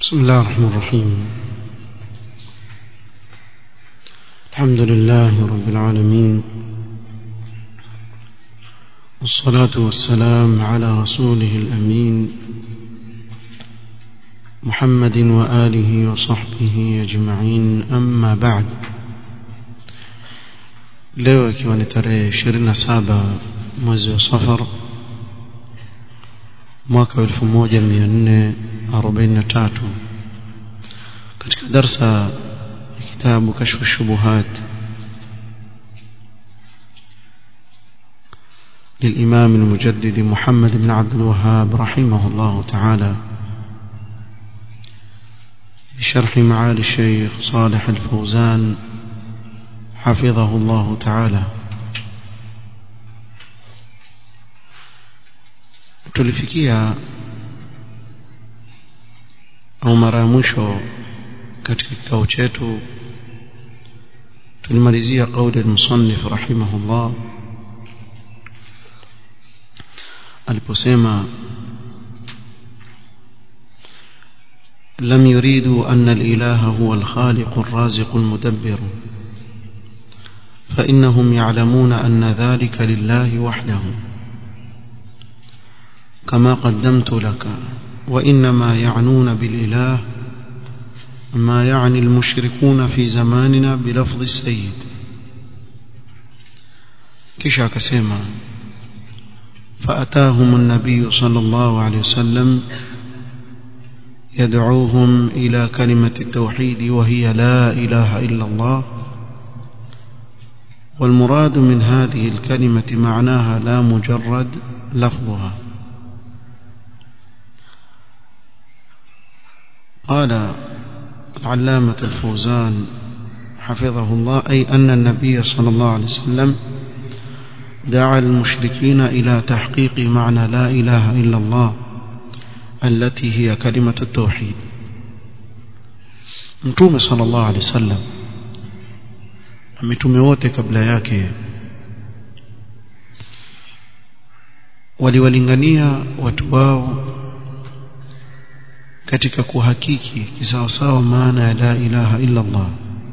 بسم الله الرحمن الرحيم الحمد لله رب العالمين والصلاة والسلام على رسوله الأمين محمد وآله وصحبه أجمعين أما بعد leo ikiwa ni tarehe 27 mwezi wa safar mwaka wa 1443 katika darsa ya kitabu kashfu shubuhat للإمام المجدد محمد بن عبد الوهاب رحمه الله تعالى بشرح معالي الشيخ صالح الفوزان حفظه الله تعالى tulifikia au mara ya mwisho katika kikao chetu tulimalizia kauli al-musannif rahimahullah aliposema لم يريدوا أن الإله هو الخالق الرازق المدبر فإنهم يعلمون أن ذلك لله وحده كما قدمت لك وإنما يعنون بالإله ما يعني المشركون في زماننا بلفظ السيد كشا كسيما فأتاهم النبي صلى الله عليه وسلم يدعوهم إلى كلمة التوحيد وهي لا إله إلا الله والمراد من هذه الكلمة معناها لا مجرد لفظها قال العلامة الفوزان حفظه الله أي أن النبي صلى الله عليه وسلم دعا المشركين إلى تحقيق معنى لا إله إلا الله التي هي كلمة التوحيد متوم صلى الله عليه وسلم mitume wote kabla yake waliwalingania watu wao katika kuhakiki kisawasawa maana ya la ilaha illa Allah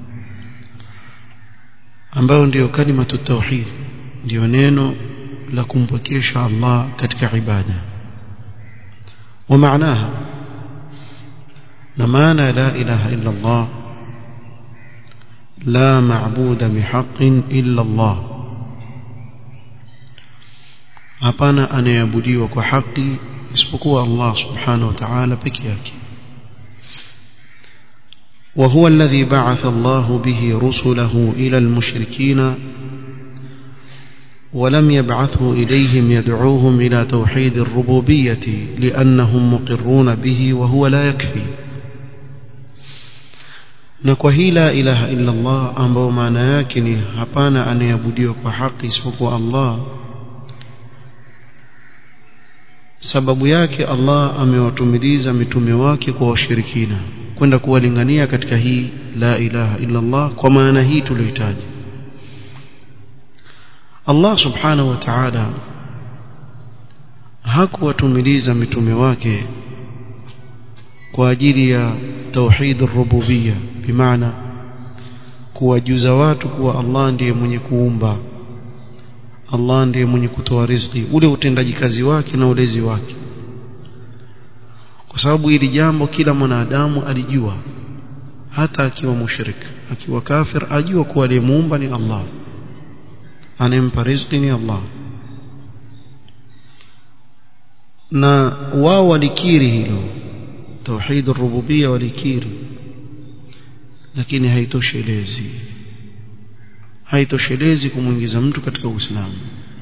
ambayo ndiyo kalimatu tauhid ndiyo neno la kumpokesha Allah katika ibada wa maanaha na maana ya la ilaha illa Allah لا معبود بحق إلا الله hapana anayeabudiwa kwa haki isipokuwa Allah subhanahu wa ta'ala peke yake وهو الذي بعث الله به رسله إلى المشركين ولم يبعثه إليهم يدعوهم إلى توحيد الربوبية لأنهم مقرون به وهو لا يكفي na kwa hii la ilaha illa Allah ambao maana yake ni hapana anayeabudiwa kwa haki isipokuwa Allah sababu yake Allah amewatumiliza mitume wake kwa washirikina kwenda kuwalingania katika hii la ilaha illa Allah kwa maana hii tuliyohitaji Allah subhanahu wa ta'ala hakuwatumiliza mitume wake kwa ajili ya توحيد الربوبية بمعنى kuwajuza watu kuwa Allah ndiye mwenye kuumba Allah ndiye mwenye kutoa riziki ule utendaji kazi wake na ulezi wake kwa sababu hili jambo kila mwanadamu alijua hata akiwa mushrik akiwa kafir ajua kuwa aliyemuumba ni Allah anempa riziki ni Allah na wao walikiri hilo توحيد الربوبيه walikiri lakini haitoshelezi haitoshelezi kumuingiza mtu katika uislamu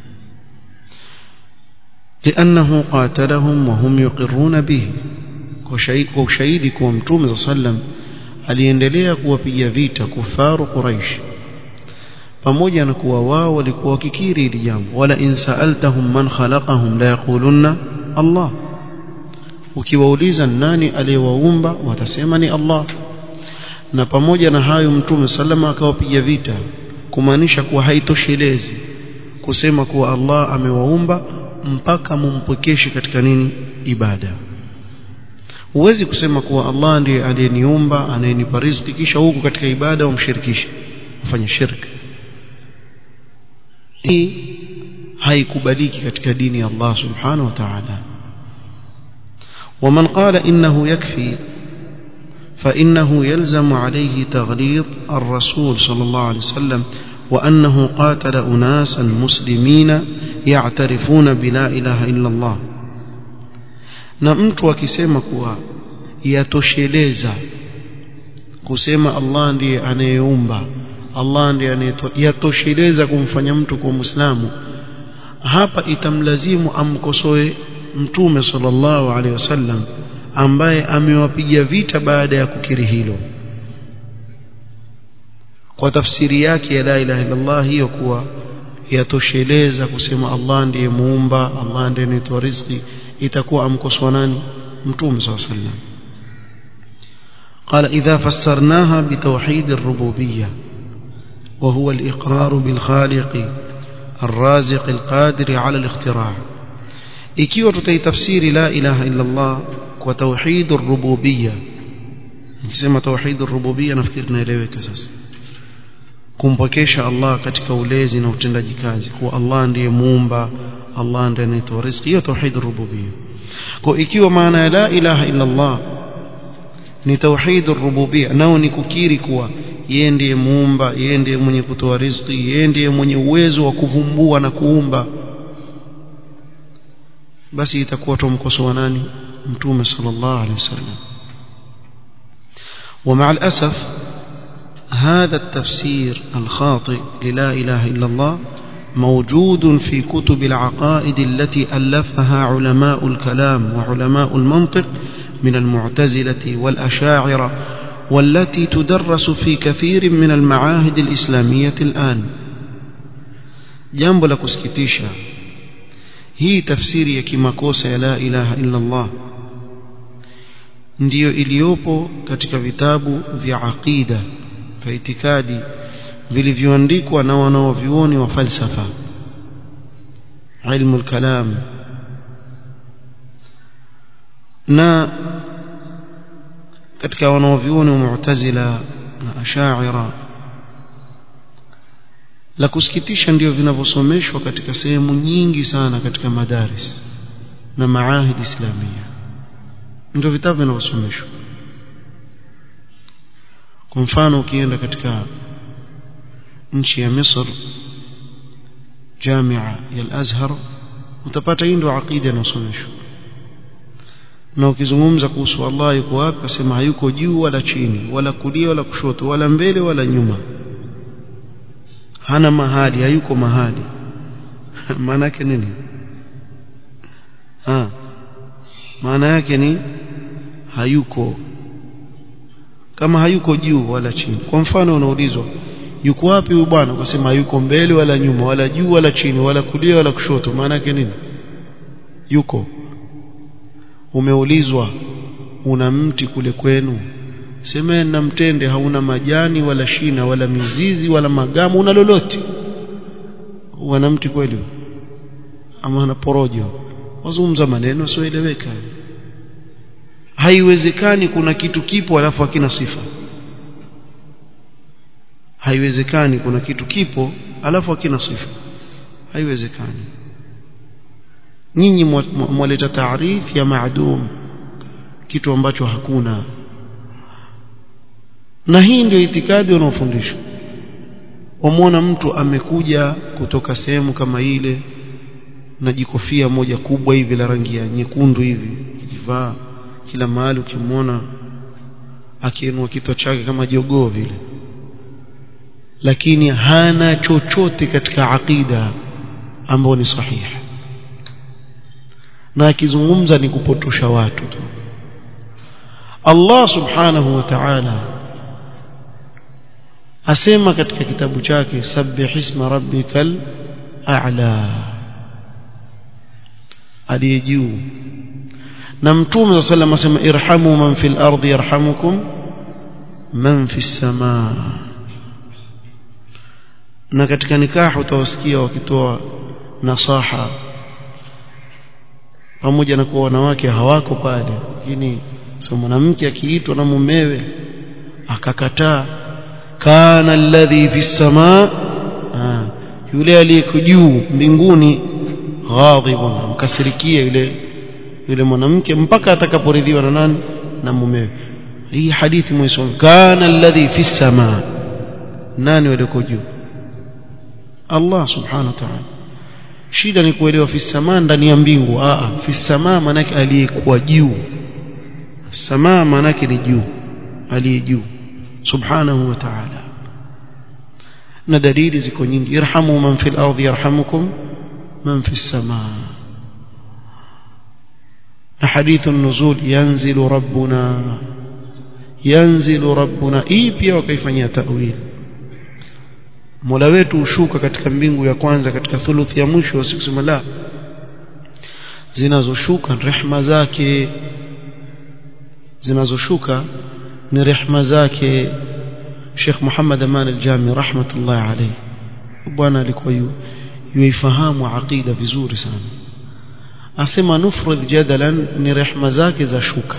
لانه قاتلهم وهم يقرون به kwa ushahidi kuwa mtume sallam aliendelea kuwapiga vita kufaru quraish pamoja na kuwa wao walikuwa wakikiri hili jambo wala in sa'altahum man khalaqahum la yaqulunna Allah ukiwauliza nani aliyewaumba watasema ni Allah na pamoja na hayo mtume sallama akawapiga vita kumaanisha kuwa haitoshelezi kusema kuwa Allah amewaumba mpaka mumpokeshe katika nini ibada huwezi kusema kuwa Allah ndiye aliyeniumba anayenipa riziki kisha huku katika ibada umshirikishe ufanye shirki hii haikubaliki katika dini ya Allah subhanahu wa ta'ala ومن قال إنه يكفي فإنه يلزم عليه تغليظ الرسول صلى الله عليه وسلم وأنه قاتل أناسا مسلمين يعترفون بلا إله إلا الله na mtu akisema kuwa yatosheleza kusema Allah ndiye anayeumba Allah ndiye anayetoa yatosheleza kumfanya mtu kuwa Muislamu hapa itamlazimu amkosoe mtume sallallahu alaihi wasallam ambaye amewapiga vita baada ya kukiri hilo kwa tafsiri yake ya la ilaha illallah hiyo kuwa yatosheleza kusema Allah ndiye muumba Allah ndiye anayetoa riziki itakuwa amkosoa nani mtume sallallahu alaihi wasallam قال إذا فسرناها بتوحيد الربوبية وهو الإقرار بالخالق الرازق القادر على الاختراع ikiwa tutaitafsiri la ilaha illa Allah kwa tauhid ar-rububiyya nikisema tauhid ar-rububiyya nafikiri naeleweka sasa kumpokesha Allah katika ulezi na utendaji kazi kuwa Allah ndiye muumba Allah ndiye anayetoa riziki hiyo tauhid ar-rububiyya kwa ikiwa maana ya la ilaha illa Allah ni tauhid ar-rububiyya nao ni kukiri kuwa yeye ndiye muumba yeye ndiye mwenye kutoa riziki yeye ndiye mwenye uwezo wa kuvumbua na kuumba basi itakuwa tumkosoa nani mtume sallallahu alaihi wasallam ومع الأسف هذا التفسير الخاطئ للا إله إلا الله موجود في كتب العقائد التي ألفها علماء الكلام وعلماء المنطق من المعتزلة والأشاعرة والتي تدرس في كثير من المعاهد الإسلامية الآن جنب لكسكتيشا hii tafsiri ya kimakosa ya la ilaha illa Allah ndiyo iliyopo katika vitabu vya aqida vya itikadi vilivyoandikwa na wanaovyuoni wa falsafa ilmu al-kalam na katika wanaovyuoni wa mu'tazila na ashaira la kusikitisha ndio vinavyosomeshwa katika sehemu nyingi sana katika madaris na maahidi islamia ndio vitabu vinavyosomeshwa kwa mfano ukienda katika nchi ya Misr jamia ya al-Azhar utapata hii ndio aqida inayosomeshwa na ukizungumza kuhusu Allah yuko wapi asema hayuko juu wala chini wala kulia wala kushoto wala mbele wala nyuma hana mahali hayuko mahali maana yake nini ha maana yake ni hayuko kama hayuko juu wala chini kwa mfano unaulizwa yuko wapi huyu bwana ukasema hayuko mbele wala nyuma wala juu wala chini wala kulia wala kushoto maana yake nini yuko umeulizwa una mti kule kwenu sema na mtende hauna majani wala shina wala mizizi wala magamu una lolote wana mti kweli ama ana porojo wazungumza maneno sioeleweka haiwezekani kuna kitu kipo alafu hakina sifa haiwezekani kuna kitu kipo alafu hakina sifa haiwezekani nyinyi mwaleta taarifu ya maadum kitu ambacho hakuna na hii ndio itikadi wanaofundishwa wamwona mtu amekuja kutoka sehemu kama ile na jikofia moja kubwa hivi la rangi ya nyekundu hivi kivaa kila mahali ukimwona akiinua kichwa chake kama jogoo vile lakini hana chochote katika aqida ambayo ni sahihi na akizungumza ni kupotosha watu tu Allah subhanahu wa ta'ala asema katika kitabu chake sabbih isma rabbikal a'la aliye juu na mtume wa sallam asema irhamu man fil ardi yarhamukum man fis samaa na katika nikahu utawasikia wakitoa nasaha pamoja na kuwa wanawake hawako pale lakini so mwanamke akiitwa na mumewe akakataa kana alladhi fi samaa yule aliyeko juu mbinguni ghadhibun mkasirikia yule yule mwanamke mpaka atakaporidhiwa na nani na mumewe hii hadithi mwisoma kana alladhi fi samaa nani walioko juu Allah subhanahu wa ta'ala shida ni kuelewa fi samaa ndani ya mbingu a fi samaa manake aliyekuwa juu samaa manake ni juu aliye juu subhanahu wa ta'ala na dalili ziko nyingi irhamu man fil ardi yarhamukum man fis samaa na hadithu nuzul yanzilu rabbuna yanzilu rabbuna hii pia wakaifanyia ta'wil Mola wetu hushuka katika mbingu ya kwanza katika thuluthi ya mwisho usikusema la zinazoshuka rehma zake zinazoshuka ni rehma zake Sheikh Muhammad Aman al-Jami rahmatullah alayhi bwana alikuwa yuifahamu aqida vizuri sana asema nufrid jadalan ni rehma zake za shuka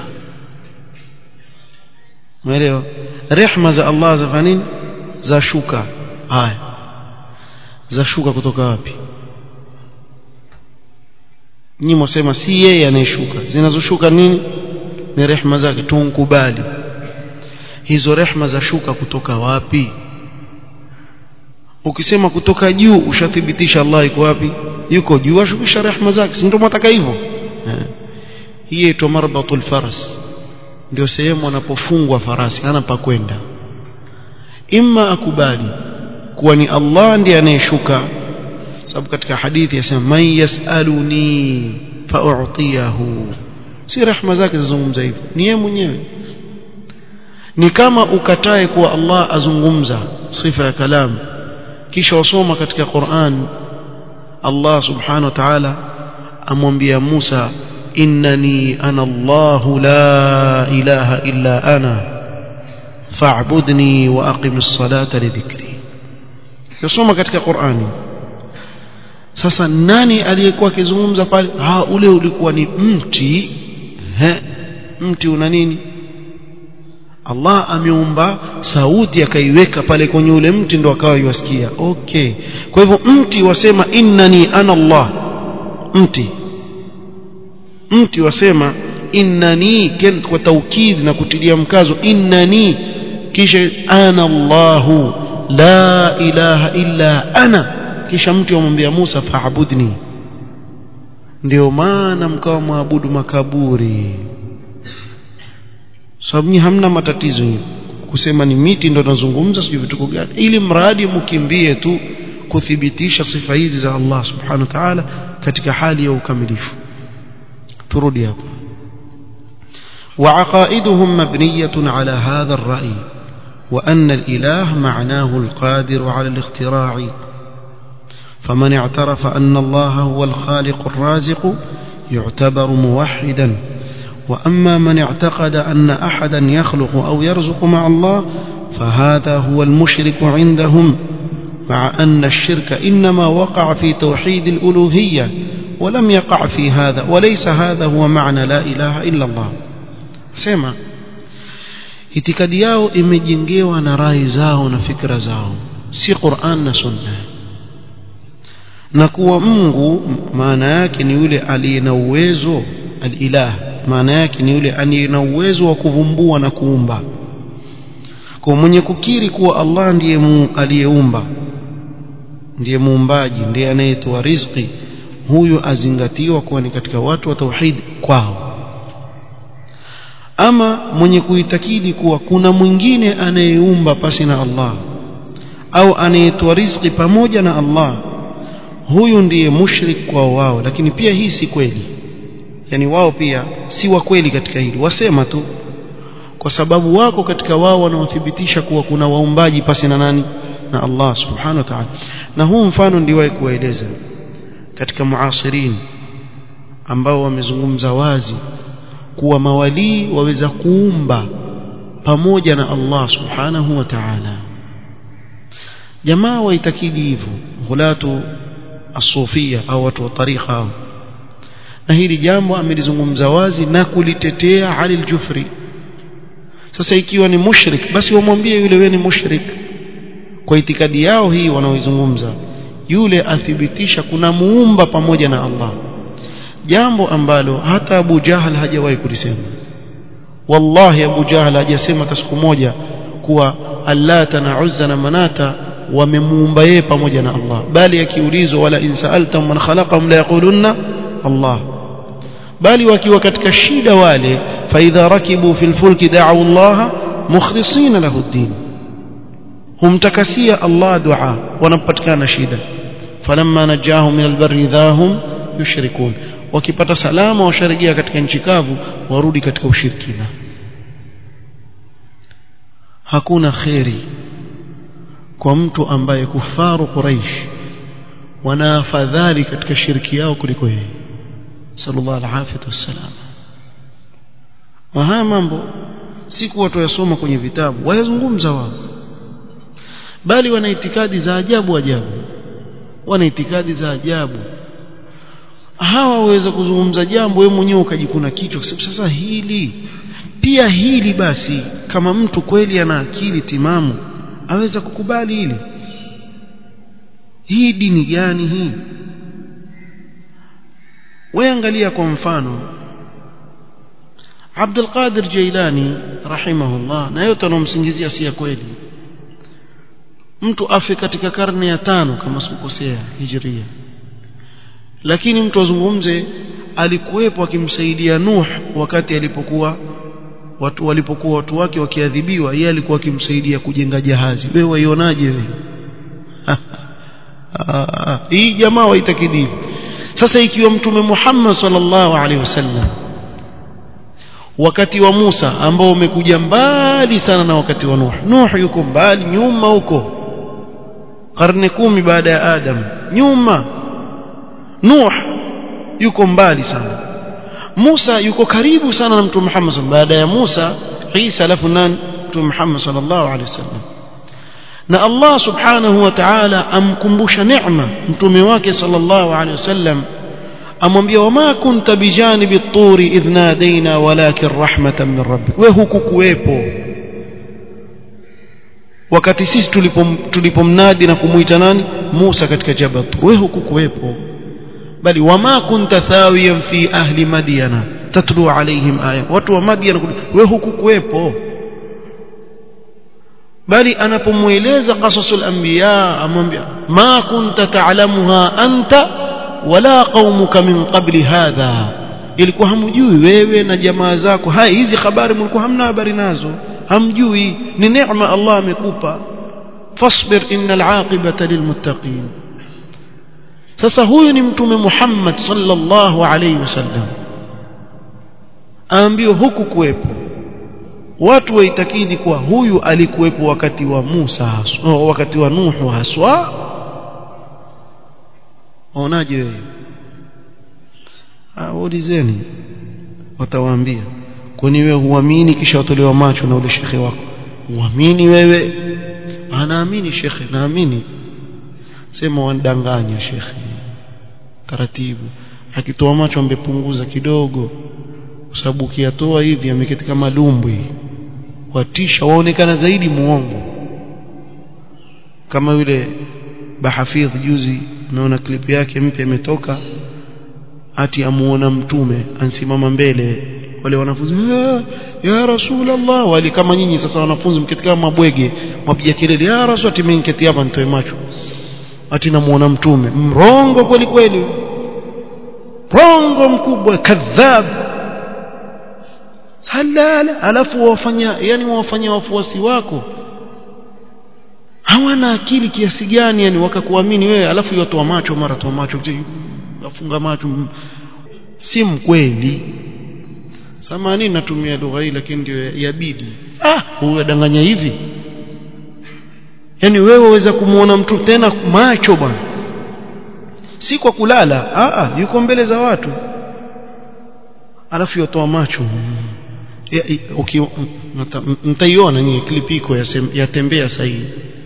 umeelewa rehma za Allah za nini za shuka haya za shuka kutoka wapi nyinyi mwasema si yeye anayeshuka zinazoshuka nini ni rehma zake tunkubali hizo rehma za shuka kutoka wapi ukisema kutoka juu ushathibitisha Allah yuko wapi yuko juu ashukisha rehma zake si ndio mwataka hivyo hii inaitwa marbatul faras ndio sehemu anapofungwa farasi hana pa kwenda imma akubali kuwa ni Allah ndiye anayeshuka sababu katika hadithi yasema man yasaluni fa'utiyahu si rehma zake zizungumza hivyo ni yeye mwenyewe ni kama ukatae kuwa Allah azungumza sifa ya kalam kisha wasoma katika Qur'an Allah subhanahu wa ta'ala amwambia Musa innani ana Allah la ilaha illa ana fa'budni wa aqimis salata li dhikri yasoma katika Qur'ani sasa nani aliyekuwa akizungumza pale ha ule ulikuwa ni mti he mti una nini Allah ameumba sauti akaiweka pale kwenye ule mti ndo akawa yuasikia okay kwa hivyo mti wasema innani ana Allah mti mti wasema innani kwa taukid na kutilia mkazo innani kisha ana Allahu la ilaha illa ana kisha mtu amwambia Musa fa'budni ndio maana mkawa maabudu makaburi sababu so, hamna matatizo kusema ni miti ndo nazungumza sijui vituko gani ili mradi mkimbie tu kuthibitisha sifa hizi za Allah subhanahu wa ta'ala katika hali ya ukamilifu turudi hapo وعقائدهم مبنية على هذا الرأي وأن الإله معناه القادر على الاختراع فمن اعترف أن الله هو الخالق الرازق يعتبر موحدا وأما من اعتقد أن أحدا يخلق أو يرزق مع الله فهذا هو المشرك عندهم مع أن الشرك إنما وقع في توحيد الألوهية ولم يقع في هذا وليس هذا هو معنى لا إله إلا الله سمع itikadi yao imejengewa na rai zao na fikra zao si Qur'an na Sunna na kuwa Mungu maana yake ni yule aliye na uwezo al-ilah maana yake ni yule aliye na uwezo wa kuvumbua na kuumba kwa mwenye kukiri kuwa Allah ndiye aliyeumba ndiye muumbaji ndiye anayetoa riziki huyu azingatiwa kuwa ni katika watu wa tauhid kwao ama mwenye kuitakidi kuwa kuna mwingine anayeumba pasi na Allah au anayetoa riziki pamoja na Allah huyu ndiye mushrik kwa wao lakini pia hii si kweli yani wao pia si wa kweli katika hili wasema tu kwa sababu wako katika wao wanaothibitisha kuwa kuna waumbaji pasi na nani na Allah subhanahu wa ta'ala na huu mfano ndiwahi kuwaeleza katika muasirin ambao wamezungumza wazi kuwa mawalii waweza kuumba pamoja na Allah subhanahu wa ta'ala jamaa waitakidi hivyo hulatu asufia au watu wa tarikha hao na hili jambo amelizungumza wazi na kulitetea Ali al-Jufri sasa ikiwa ni mushrik basi wamwambie yule wewe ni mushrik kwa itikadi yao hii wanaoizungumza yule athibitisha kuna muumba pamoja na Allah jambo ambalo hata Abu Jahal hajawahi kulisema wallahi Abu Jahal hajasema hata siku moja kuwa Allata na Uzza na Manata wamemuumba yeye pamoja na Allah bali akiulizwa wala insaaltum man khalaqahum la yaqulunna Allah bali wakiwa katika shida wale faidha rakibu fil fulki da'u Allah mukhlisina lahu ad-din humtakasia Allah dua wanapatikana shida falamma najahum min albarri idhahum yushrikun wakipata salama washarejea katika nchi kavu warudi katika ushirikina hakuna kheri kwa mtu ambaye kufaru quraish wana afadhali katika shirki yao kuliko yeye sallallahu alaihi wasallam na haya mambo si kuwa tuyasoma kwenye vitabu wayazungumza wao bali wana itikadi za ajabu ajabu wana itikadi za ajabu hawa waweza kuzungumza jambo wewe mwenyewe ukajikuna kichwa kwa sasa hili pia hili basi kama mtu kweli ana akili timamu aweza kukubali hili hii dini gani hii wewe angalia kwa mfano Abdul Qadir Jailani rahimahullah na yote anomsingizia si ya kweli mtu afe katika karne ya tano kama sikukosea hijria lakini mtu azungumze alikuwepo akimsaidia Nuh wakati alipokuwa watu walipokuwa watu wake wakiadhibiwa yeye alikuwa akimsaidia kujenga jahazi wewe waionaje wewe hii jamaa waitakidini sasa ikiwa mtume Muhammad sallallahu alaihi wasallam wakati wa Musa ambao umekuja mbali sana na wakati wa Nuh Nuh yuko mbali nyuma huko karne kumi baada ya Adam nyuma Nuh yuko mbali sana Musa yuko karibu sana na mtume Muhammad baada ya Musa Isa alafu nani mtume Muhammad sallallahu alaihi wasallam na Allah subhanahu wa ta'ala amkumbusha neema mtume wake sallallahu alaihi wasallam amwambia wama kunta bijanibi at-turi idh nadaina walakin rahmatan min rabbik we hukukuwepo wakati sisi tulipom tulipomnadi na kumuita nani Musa katika jabal we hukukuwepo bali wama kunta thawiyan fi ahli madyana tatlu alaihim aya watu wa madyana we hukukuwepo bali anapomueleza qasasul anbiya amwambia ma kunta ta'lamuha anta wala qaumuka min qabli hadha ilikuwa hamjui wewe na jamaa zako hai hizi habari mlikuwa hamna habari nazo hamjui ni neema Allah amekupa fasbir innal aqibata lilmuttaqin sasa huyu ni mtume Muhammad sallallahu alayhi wasallam aambiwa huku kuwepo watu waitakidi kuwa huyu alikuwepo wakati wa Musa haswa, wakati wa Nuhu haswa waonaje wewe waulizeni watawaambia kwani wewe huamini kisha utolewa macho na ule shekhe wako huamini wewe anaamini shekhe naamini sema wandanganya shekhe taratibu akitoa macho ambepunguza kidogo kwa sababu ukiyatoa hivi ameketi kama lumbwi watisha waonekana zaidi muongo kama yule bahafidh juzi naona klipu yake mpya imetoka ati amuona mtume ansimama mbele wale wanafunzi ya rasulullah wale kama nyinyi sasa wanafunzi mketi kama mabwege mwapiga kelele ya rasul ati mimi niketi hapa nitoe macho ati namuona mtume mrongo kweli kweli rongo mkubwa kadhab halala alafu wafanya yani wafanya wafuasi wako hawana akili kiasi gani yani wakakuamini wewe alafu yotoa macho mara toa macho afunga macho si mkweli samani natumia lugha hii lakini ndio yabidi ah huyu adanganya hivi yani wewe waweza kumuona mtu tena macho bwana si kwa kulala ah ah yuko mbele za watu alafu yotoa macho mtaiona nyinyi clip iko yatembea sahihi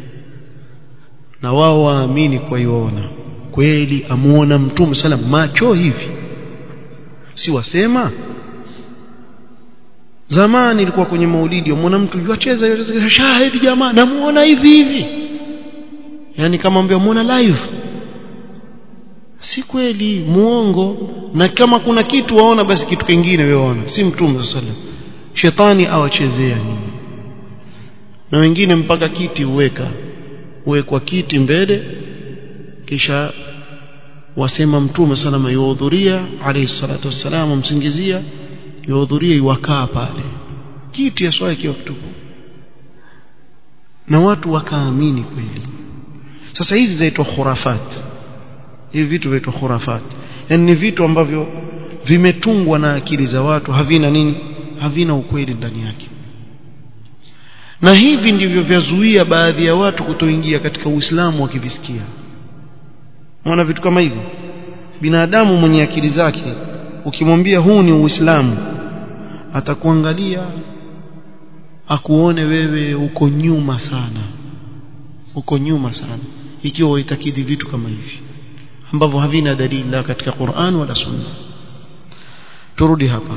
na wao waamini kwa iona kweli amuona mtume salam macho hivi si wasema zamani ilikuwa kwenye maulidi umwona mtu yuacheza yuacheza shahidi jamaa namuona hivi hivi yani kama ambia muona live si kweli muongo na kama kuna kitu waona basi kitu kingine wewe waona si mtume sallallahu shetani awachezea nyinyi na wengine mpaka kiti uweka uwekwa kiti mbele kisha wasema mtume salama yuhudhuria alayhi salatu wassalam msingizia yuhudhuria iwakaa pale kiti aswaye kiwa kitupu na watu wakaamini kweli sasa hizi zaitwa khurafat hivi vitu vinaitwa khurafat yani ni vitu ambavyo vimetungwa na akili za watu havina nini havina ukweli ndani yake na hivi ndivyo vyazuia baadhi ya watu kutoingia katika Uislamu wakivisikia mwana vitu kama hivyo binadamu mwenye akili zake ukimwambia huu ni Uislamu atakuangalia akuone wewe uko nyuma sana uko nyuma sana ikiwa uitakidi vitu kama hivi ambavyo havina dalili la katika Qur'an wala Sunna turudi hapa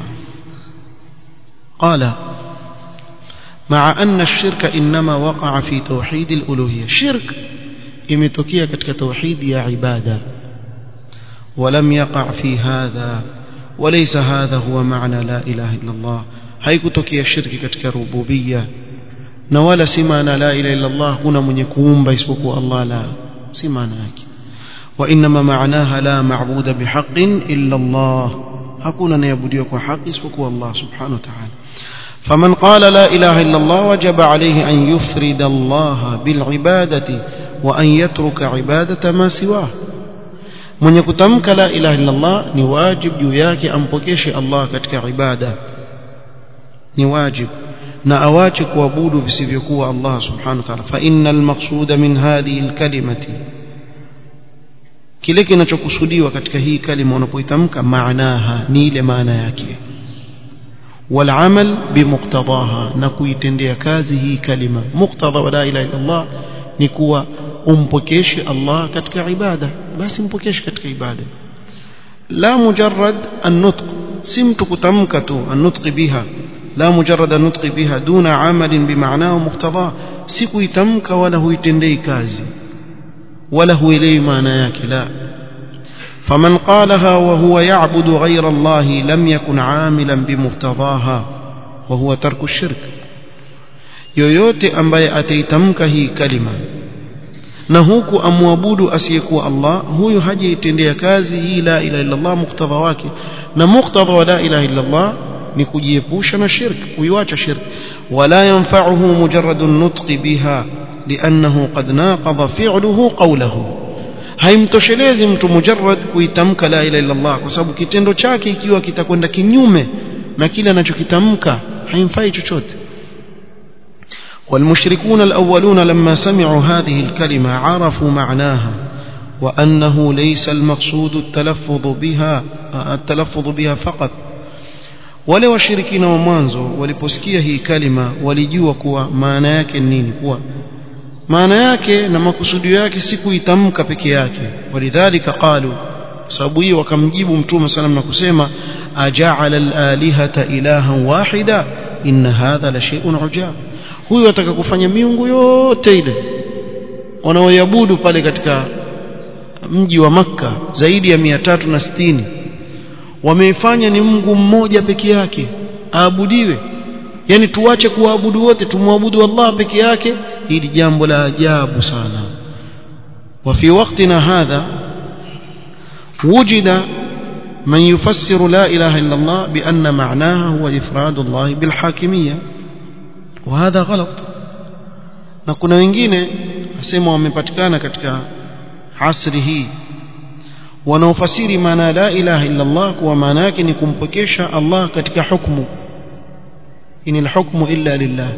قال مع أن الشرك إنما وقع في توحيد الألوهية شرك imetokea katika tauhidi ya ibada ولم يقع في هذا وليس هذا هو معنى لا إله إلا الله haikutokea shirki katika rububia na wala si maana la ilaha illa Allah kuna mwenye kuumba isipokuwa Allah la si maana yake wa inma maanaha la maabuda bihaqqin illa Allah hakuna anayeabudiwa kwa haki isipokuwa Allah subhanahu wa ta'ala فمن قال لا إله إلا الله وجب عليه أن يفرد الله بالعبادة وأن يترك عبادة ما سواه mwenye kutamka la ilaha illa Allah ni wajib juu yake ampokeshe Allah katika ibada ni wajib na awache kuabudu visivyokuwa Allah subhanahu wa ta'ala fa innal maqsuda min hadhihi alkalimati kile kinachokusudiwa katika hii kalima unapoitamka maanaha ni ile maana yake والعمل بمقتضاها نكويتendea kazi hii kalima muqtada wa la ilaha illa Allah ni kuwa umpokeshe Allah katika ibada basi mpokeshe katika ibada la mujarrad an-nutq si mtu kutamka tu an-nutq biha la mujarrad an-nutq biha duna amalin bimaanahu muqtada si kuitamka wala huitendei kazi wala huelewi maana yake la فمن قالها وهو يعبد غير الله لم يكن عاملا بمقتضاها وهو ترك الشرك yoyote ambaye ataitamka hii kalima na huku amwabudu asiyekuwa Allah huyo hajaitendea kazi hii la ilaha illa Allah muktadha wake na muktadha wa la ilaha illa Allah ni kujiepusha na shirk kuiacha shirk wala yanfa'uhu mujarradu an-nutq biha li'annahu qad naqadha fi'luhu qawluhu haimtoshelezi mtu mujarrad kuitamka la ilaha illa Allah kwa sababu kitendo chake ikiwa kitakwenda kinyume na kile anachokitamka haimfai chochote والمشركون الأولون لما سمعوا هذه الكلمة عرفوا معناها وأنه ليس المقصود التلفظ بها التلفظ بها فقط wale washirikina wa mwanzo waliposikia hii kalima walijua kuwa maana yake nini kuwa maana yake na makusudio yake si kuitamka peke yake walidhalika qalu sababu hiyo wakamjibu mtume sallam na kusema aja'ala al-alihata ilahan wahida inna hadha la shay'un ujab huyu ataka kufanya miungu yote ile wanaoabudu pale katika mji wa maka zaidi ya 360 wameifanya ni Mungu mmoja peke yake aabudiwe yani tuache kuabudu wote tumwabudu Allah peke yake hili jambo la ajabu sana وفي وقتنا هذا وجد من يفسر لا إله إلا الله بأن معناها هو إفراد الله بالحاكمية وهذا غلط na kuna wengine asema wamepatikana katika asri hii wanaofasiri maana la ilaha illa Allah kwa maana yake ni kumpokesha Allah katika hukumu in alhukmu illa lillah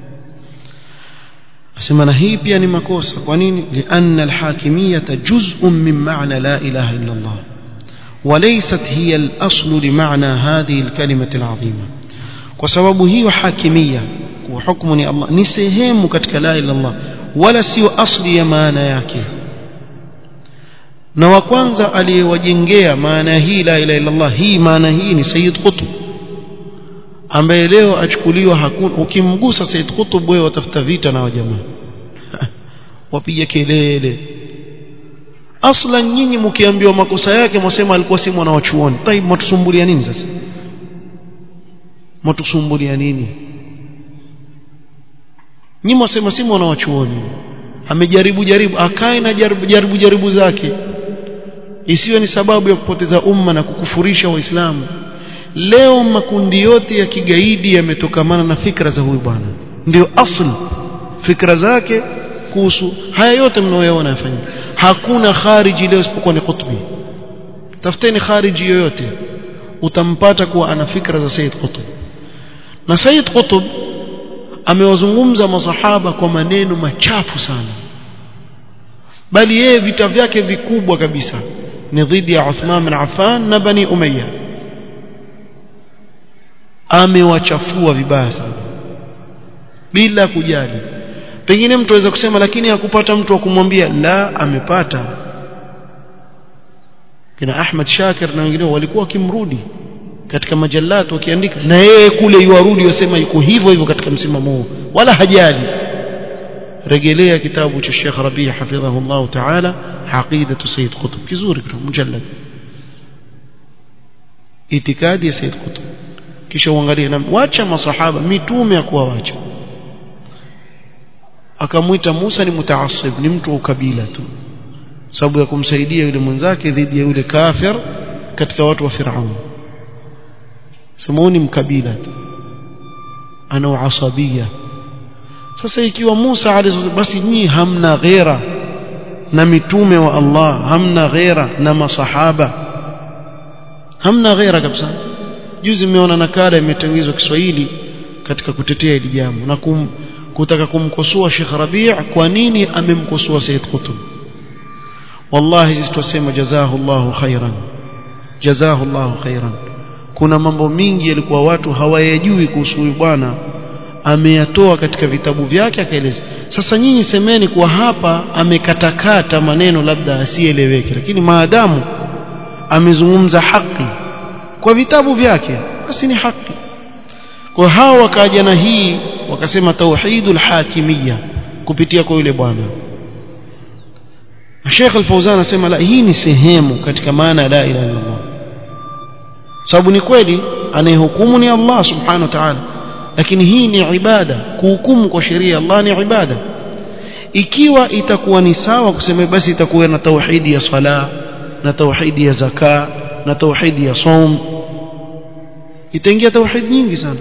asema na hii pia ni makosa kwa nini lianna alhakimiyata juz'un min ma'na la ilaha illa Allah وليست هي الأصل لمعنى هذه الكلمة العظيمة وسبب هي حاكمية وحكم الله نسهم كتك لا إلا الله ولا سيو أصل يمانا yake na wa kwanza aliyewajengea maana hii la ilaha illallah hii maana hii ni Sayyid Qutb ambaye leo achukuliwa hakuna ukimgusa Sayyid Qutb wewe watafuta vita na wajamaa wapiga kelele aslan nyinyi mkiambiwa makosa yake mwasema alikuwa si mwana wa chuoni taib mtusumbulia nini sasa mtusumbulia nini nyinyi mwasema si mwana wa chuoni amejaribu jaribu akae na jaribu jaribu jaribu zake isiwe ni sababu ya kupoteza umma na kukufurisha waislamu leo makundi yote ya kigaidi yametokamana na fikra za huyu bwana ndio asli fikra zake kuhusu haya yote mnaoyaona yafanyika hakuna khariji leo isipokuwa ni Qutbi tafuteni khariji yoyote utampata kuwa ana fikra za Said Qutb na Said Qutb amewazungumza masahaba kwa maneno machafu sana bali yeye vita vyake vikubwa kabisa ni dhidi ya Uthman bin Affan na Bani Umayya amewachafua vibaya sana bila kujali pengine mtu aweza kusema lakini hakupata mtu wa kumwambia la amepata kina Ahmad Shakir na wengine walikuwa wakimrudi katika majallat wakiandika na yeye kule yuarudi wasema yuko hivyo hivyo katika msimamo huo wala hajali rejelea kitabu cha Sheikh Rabi' hafidhahu Allah Ta'ala aqidatu Sayyid Qutb kizuri kitu mujallad itikadi ya Sayyid Qutb kisha uangalie na wacha masahaba mitume ya kuwawacha akamwita Musa ni mutaassib ni mtu wa ukabila tu sababu ya kumsaidia yule mwenzake dhidi ya yule kafir katika watu wa Firaun samuni mkabila tu ana uasabia sasa ikiwa Musa alayhi basi nyinyi hamna ghera na mitume wa Allah hamna ghera na masahaba hamna ghera kabisa juzi nimeona nakala imetangizwa Kiswahili katika kutetea hili jambo na kum, kutaka kumkosoa Sheikh Rabi' kwa nini amemkosoa Said Qutb wallahi sisi tusema jazahullahu khairan jazahullahu khairan kuna mambo mingi yalikuwa watu hawayajui kuhusu huyu bwana ameyatoa katika vitabu vyake akaeleza sasa nyinyi semeni kwa hapa amekatakata maneno labda asieleweke lakini maadamu amezungumza haki kwa vitabu vyake basi ni haki kwa hao wakaja na hii wakasema tauhidul hakimiyya kupitia kwa yule bwana Sheikh Al-Fauzan anasema la hii ni sehemu katika maana la ilaha illa Allah sababu ni kweli anayehukumu ni Allah subhanahu wa ta'ala lakini hii ni ibada kuhukumu kwa sheria ya Allah ni ibada ikiwa itakuwa ni sawa kusema basi itakuwa na tauhidi ya sala na tauhidi ya zaka na tauhidi ya saum itaingia tauhid nyingi sana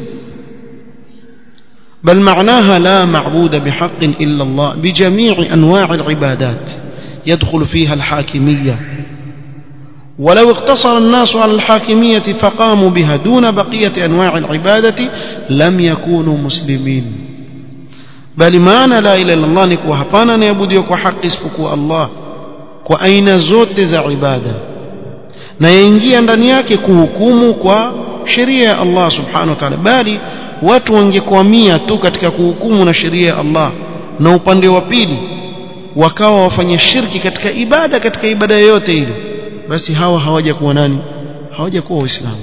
بل معناها لا معبود بحق إلا الله بجميع أنواع العبادات يدخل فيها الحاكمية ولو اقتصر الناس على الحاكمية فقاموا بها دون بقية أنواع العبادة لم يكونوا مسلمين بل معنى لا إله إلا الله نكو هبانا نعبد يكو حق اسفكو الله وأين زوت ذا عبادة na yaingia ndani yake kuhukumu kwa sheria ya Allah subhanahu wa ta'ala bali watu wangekwamia tu katika kuhukumu na sheria ya Allah na upande wa pili wakawa wafanya shirki katika ibada katika ibada yoyote ile basi hawa hawaja kuwa nani hawaja kuwa waislamu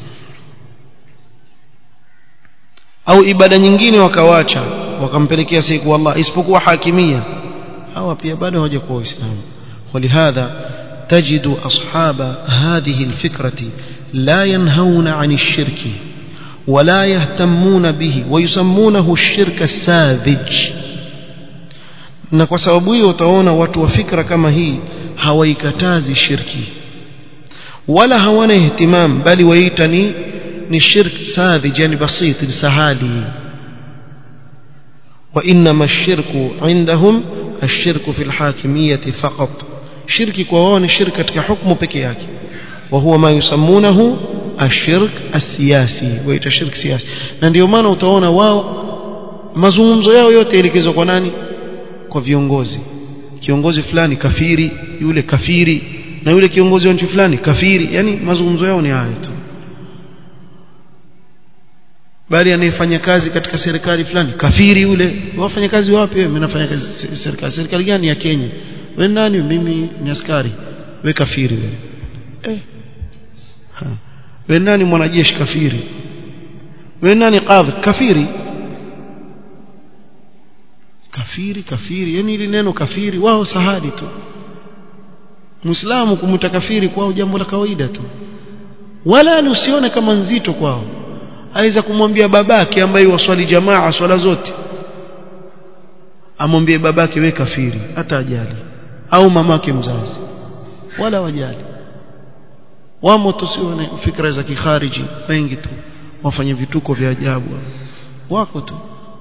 au ibada nyingine wakawacha wakampelekea siku Allah isipokuwa hakimia hawa pia bado hawaja kuwa waislamu ولهذا تجد أصحاب هذه الفكرة لا ينهون عن الشرك ولا يهتمون به ويسمونه الشرك الساذج na kwa sababu hiyo utaona watu wa fikra kama hii hawaikatazi shirki wala hawana ihtimam bali waita ni ni shirk sadhij yani basit ni sahali wa inma ash-shirku indahum ash-shirku fi al-hakimiyyah faqat shirki kwa wao ni shirki katika hukumu peke yake wa huwa ma yusammunahu ashirk asiyasi waita shirk siyasi na ndio maana utaona wao mazungumzo yao yote elekezwa kwa nani kwa viongozi kiongozi fulani kafiri yule kafiri na yule kiongozi wa nchi fulani kafiri yani mazungumzo yao ni hayo tu bali anayefanya kazi katika serikali fulani kafiri yule wafanya kazi wapi wewe mnafanya kazi serikali serikali gani ya Kenya wewe nani mimi ni askari we kafiri wewe eh ha we nani mwanajeshi kafiri we nani qadhi kafiri kafiri kafiri yani ile neno kafiri wao sahali tu muislamu kumwita kafiri kwao jambo la kawaida tu wala usione kama nzito kwao aweza kumwambia babake ambaye waswali jamaa swala zote amwambie babake we kafiri hata ajali au mamake mzazi wala wajali wamo tusione fikra za kikhariji wengi tu wafanye vituko vya ajabu wako tu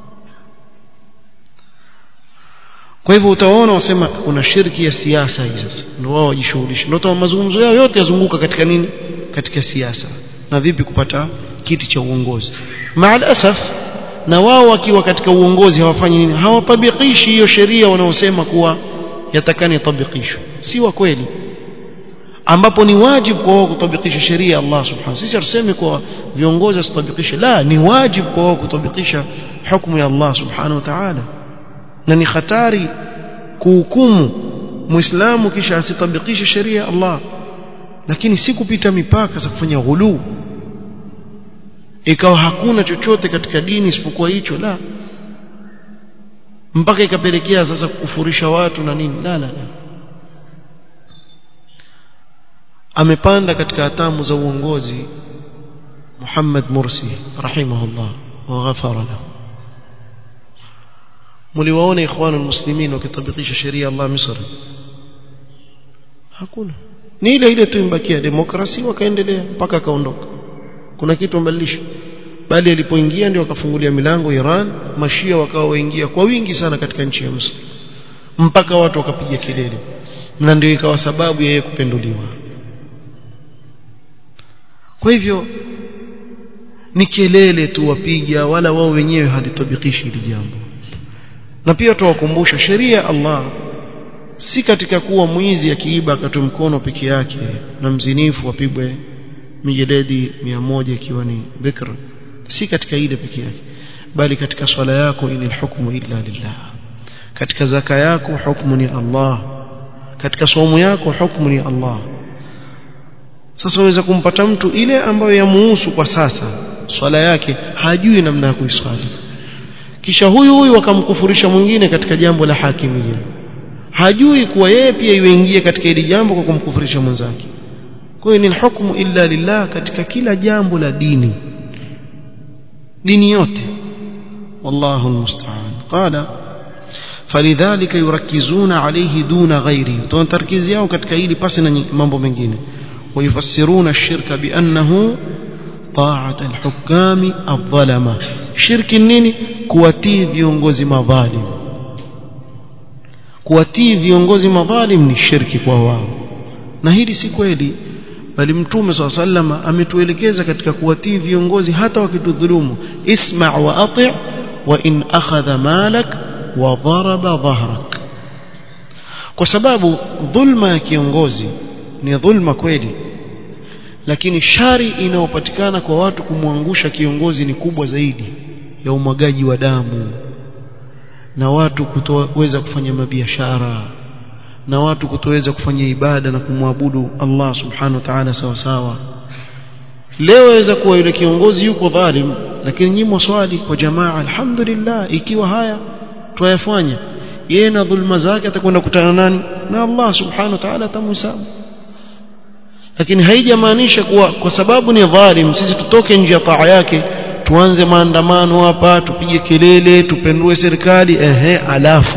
kwa hivyo utaona wasema kuna shirki ya siasa hii sasa ndio wao wajishughulisha ndio mazungumzo yao yote yazunguka katika nini katika siasa na vipi kupata kiti cha uongozi maalasaf na wao wakiwa katika uongozi hawafanyi nini hawatabikishi hiyo sheria wanaosema kuwa yatakani tabikishwe si wa kweli ambapo ni wajibu kwa wao kutabikisha sheria Allah subhanahu sisi hatusemi kwa viongozi wasitabikishe la ni wajibu kwa wao kutabikisha hukumu ya Allah subhanahu wa ta'ala na ni hatari kuhukumu muislamu kisha asitabikishe sheria ya Allah lakini si kupita mipaka za kufanya ghuluu ikawa hakuna chochote katika dini isipokuwa hicho la mpaka ikapelekea sasa kufurisha watu na nini la la la amepanda katika hatamu za uongozi Muhammad Mursi rahimahullah wa ghafara lahu mliwaona ikhwan almuslimin wakitabikisha sheria Allah Misri hakuna ni ile ile tu imbakia demokrasi wakaendelea mpaka akaondoka kuna kitu mbadilisho bali alipoingia ndio akafungulia milango Iran mashia wakawa waingia kwa wingi sana katika nchi ya Misri mpaka watu wakapiga kelele na ndio ikawa sababu yeye kupenduliwa kwa hivyo ni kelele tu wapiga wala wao wenyewe halitabikishi hili jambo na pia tuwakumbusha sheria ya Allah si katika kuwa mwizi akiiba akatoe mkono peke yake na mzinifu apigwe mijeledi mia moja ikiwa ni bikr si katika ile peke yake bali katika swala yako ili hukumu illa lillah katika zaka yako hukumu ni Allah katika somo yako hukumu ni Allah sasa waweza kumpata mtu ile ambayo yamuhusu kwa sasa swala yake hajui namna ya kuiswali kisha huyu huyu akamkufurisha mwingine katika jambo la hakimia hajui kuwa yeye pia iweingie katika hili jambo kwa kumkufurisha mwenzake kwa hiyo ni hukumu illa lillah katika kila jambo la dini dini yote wallahu almusta'an qala falidhalika yurakizuna alayhi duna ghairi tunatarkizi yao katika hili pasi na mambo mengine ويفسرون الشرك بأنه طاعة الحكام الظلمة شرك nini kuwatii viongozi madhalim kuwatii viongozi madhalim ni shirki kwa wao na hili si kweli bali mtume swalla sallama ametuelekeza katika kuwatii viongozi hata wakitudhulumu isma wa ati wa in akhadha malak wa daraba dhahrak kwa sababu dhulma ya kiongozi ni dhulma kweli lakini shari inayopatikana kwa watu kumwangusha kiongozi ni kubwa zaidi ya umwagaji wa damu na watu kutoweza kufanya mabiashara na watu kutoweza kufanya ibada na kumwabudu Allah subhanahu wa ta'ala sawa sawa leo waweza kuwa yule kiongozi yuko dhalim lakini nyinyi swali kwa jamaa alhamdulillah ikiwa haya tuyafanya yeye na dhulma zake atakwenda kutana nani na Allah subhanahu wa ta'ala atamhesabu lakini haijamaanisha kuwa kwa sababu ni dhalim sisi tutoke nje ya taa yake tuanze maandamano hapa tupige kelele tupendue serikali ehe alafu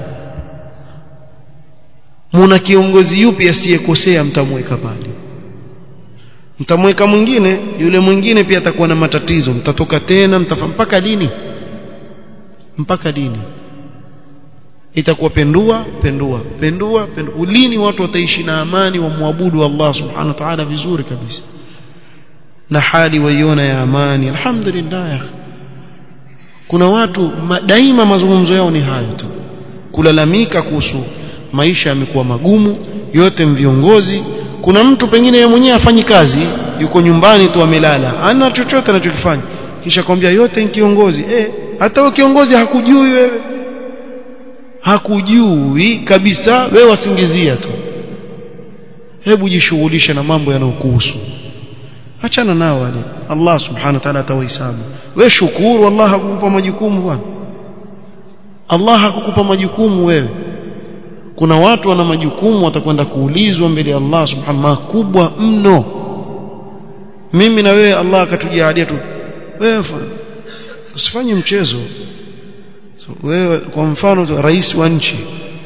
muna kiongozi yupi asiyekosea mtamweka pale mtamweka mwingine yule mwingine pia atakuwa na matatizo mtatoka tena mtafa mpaka lini mpaka lini itakuwa pendua pendua pendua pendua ulini watu wataishi na amani wamwabudu Allah subhanahu wa ta'ala vizuri kabisa na hali waiona ya amani alhamdulillah ya kuna watu ma, daima mazungumzo yao ni hayo tu kulalamika kuhusu maisha yamekuwa magumu yote viongozi kuna mtu pengine yeye mwenyewe afanyi kazi yuko nyumbani tu amelala ana chochote anachokifanya kisha kwambia yote ni kiongozi eh hata wewe kiongozi hakujui wewe hakujui kabisa wewe wasingizia tu hebu jishughulishe na mambo yanayokuhusu achana nao wale Allah subhanahu wa ta'ala atawahesabu wewe shukuru Allah hakukupa majukumu bwana Allah hakukupa majukumu wewe kuna watu wana majukumu watakwenda kuulizwa mbele ya Allah subhanahu makubwa mno mimi na wewe Allah akatujalia tu wewe usifanye mchezo so, wewe kwa mfano rais wa nchi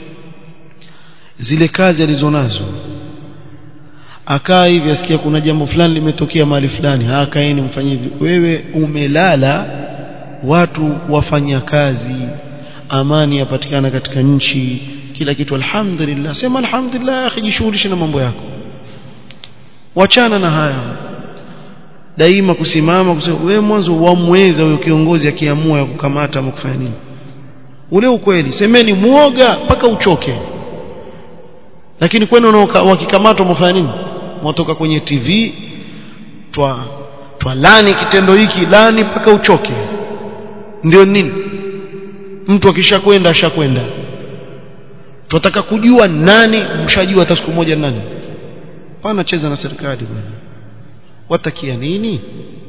zile kazi alizonazo akaa hivi asikia kuna jambo fulani limetokea mahali fulani akaeni mfanye hivi wewe umelala watu wafanya kazi amani yapatikana katika nchi kila kitu alhamdulillah sema alhamdulillah akhi jishughulishe na mambo yako wachana na haya daima kusimama kusema wewe mwanzo wamweza huyo kiongozi akiamua ya kukamata ama kufanya nini ule ukweli semeni muoga mpaka uchoke lakini kwani wakikamatwa mfanya nini mwatoka kwenye TV twa twalani kitendo hiki lani mpaka uchoke ndio nini mtu akishakwenda ashakwenda tunataka kujua nani mshajua hata siku moja nani pana cheza na serikali bwana watakia nini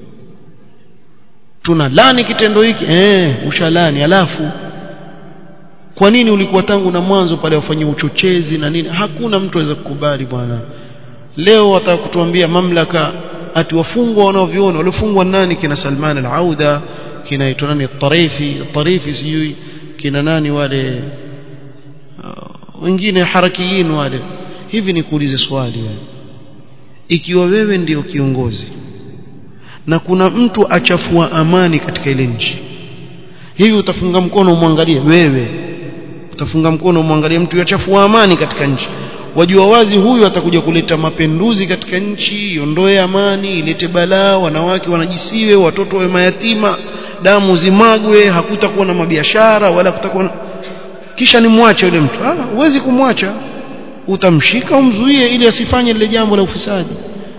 tuna lani kitendo hiki eh ushalani alafu kwa nini ulikuwa tangu na mwanzo pale wafanyia uchochezi na nini hakuna mtu aweza kukubali bwana leo wataka kutuambia mamlaka ati wafungwa wanaoviona waliofungwa nani kina Salman al-Auda kina itwa nani Tarifi Tarifi sijui kina nani wale uh, wengine harakiyin wale hivi ni kuulize swali wewe ikiwa wewe ndio kiongozi na kuna mtu achafua amani katika ile nchi hivi utafunga mkono umwangalie wewe utafunga mkono umwangalie mtu yachafua amani katika nchi wajua wazi huyu atakuja kuleta mapenduzi katika nchi iondoe amani ilete balaa wanawake wanajisiwe watoto wawe mayatima damu zimagwe hakutakuwa na mabiashara wala kutakuwa na... kisha nimwache yule mtu ah huwezi kumwacha utamshika umzuie ili asifanye lile jambo la ufisadi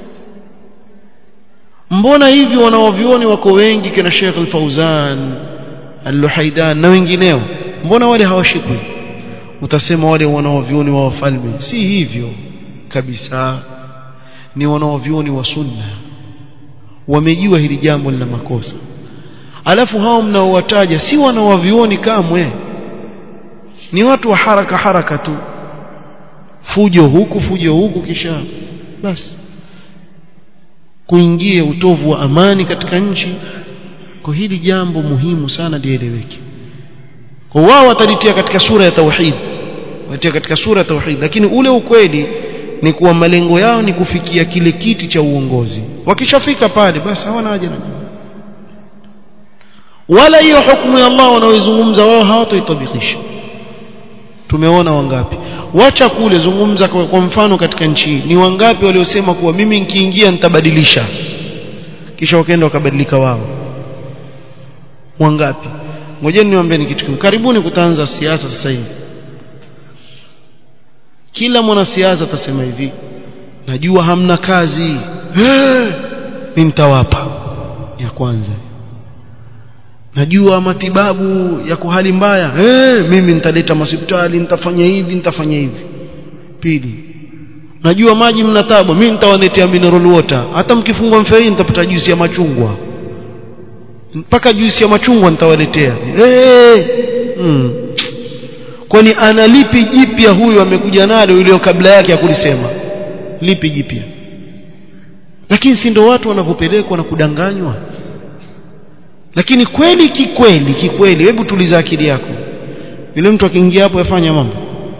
mbona hivi wanaovioni wako wengi kina Sheikh Al-Fauzan Al-Luhaidan na wengineo mbona wale hawashikwi utasema wale wanaovioni wa wafalme si hivyo kabisa ni wanaovioni wa sunna wamejua hili jambo lina makosa alafu hao mnaowataja si wanaovioni kamwe ni watu wa haraka haraka tu fujo huku fujo huku kisha basi kuingia utovu wa amani katika nchi kwa hili jambo muhimu sana lieleweke kwa wao watalitia katika sura ya tauhid watia katika sura ya tauhid lakini ule ukweli ni kuwa malengo yao ni kufikia kile kiti cha uongozi wakishafika pale basi hawana haja na wala hiyo hukumu ya Allah wanaoizungumza wao hawatoitabikisha tumeona wangapi wacha kule zungumza kwa, kwa mfano katika nchi ni wangapi waliosema kuwa mimi nikiingia nitabadilisha kisha wakaenda wakabadilika wao wangapi ngojeni niwaambieni kitu kimoja karibuni kutaanza siasa sasa hivi kila mwanasiasa atasema hivi najua hamna kazi hey, mimi nitawapa ya kwanza najua matibabu yako hali mbaya hey, mimi nitaleta hospitali nitafanya hivi nitafanya hivi pili najua maji mna tabu mimi nitawaletea mineral water hata mkifungwa mfereji nitapata juisi ya machungwa mpaka juisi ya machungwa nitawaletea hey! hmm. kwani ana lipi jipya huyu amekuja nalo ile kabla yake ya kulisema lipi jipya lakini si ndio watu wanavyopelekwa na kudanganywa lakini kweli kikweli kikweli hebu tuliza akili yako yule mtu akiingia hapo yafanya mambo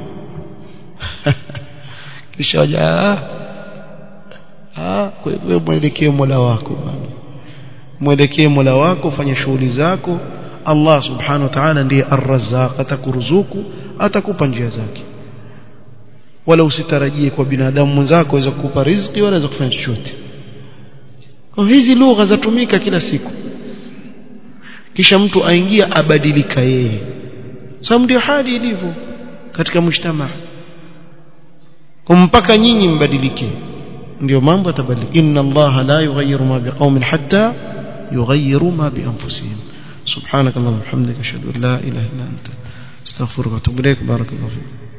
kisha ja ah kwa hivyo mwelekee Mola wako bwana mwelekee Mola wako fanya shughuli zako Allah subhanahu wa ta'ala ndiye ar-razzaq atakuruzuku atakupa njia zake wala usitarajie kwa binadamu mwenzako aweza kukupa riziki wala aweza kufanya chochote kwa hizi lugha zatumika kila siku kisha mtu aingia abadilika yeye sababu ndio hali ilivyo katika mshtama mpaka nyinyi mbadilike ndio mambo yatabadilika inna allaha la yughayyiru ma biqaumin hatta yughayyiru ma bi anfusihim subhanakallahumma wa bihamdika ashhadu an la ilaha illa anta astaghfiruka wa atubu ilaik barakallahu fiik